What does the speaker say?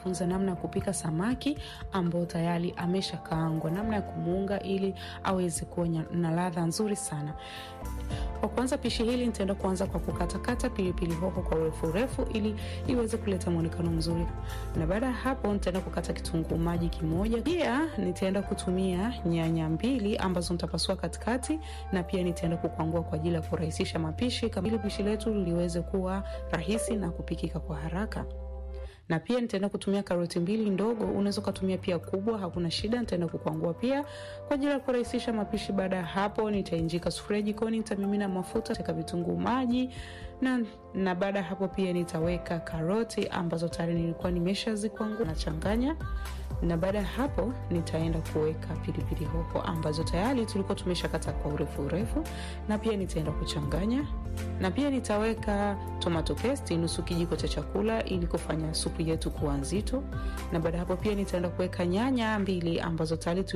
kujifunza namna ya kupika samaki ambao tayari ameshakaangwa, namna ya kumuunga ili aweze kuwa na ladha nzuri sana. Kwa kuanza pishi hili nitaenda kuanza kwa kukatakata pilipili hoho kwa urefu urefu ili iweze kuleta mwonekano mzuri, na baada ya hapo nitaenda kukata kitunguu maji kimoja. Pia nitaenda kutumia nyanya mbili ambazo nitapasua katikati, na pia nitaenda kukwangua kwa ajili ya kurahisisha mapishi ili pishi letu liweze kuwa rahisi na kupikika kwa haraka na pia nitaenda kutumia karoti mbili ndogo, unaweza ukatumia pia kubwa, hakuna shida. Nitaenda kukwangua pia kwa ajili ya kurahisisha mapishi. Baada ya hapo, nitainjika sufuria jikoni, nitamimina mafuta, taka vitunguu maji na, na baada ya hapo pia nitaweka karoti ambazo tayari nilikuwa nimeshazikwangua, nachanganya na baada ya hapo nitaenda kuweka pilipili hoho ambazo tayari tulikuwa tumeshakata kwa urefu urefu, na pia nitaenda kuchanganya, na pia nitaweka tomato paste nusu kijiko cha chakula ili kufanya supu yetu kuwa nzito, na baada ya hapo pia nitaenda kuweka nyanya mbili ambazo tayari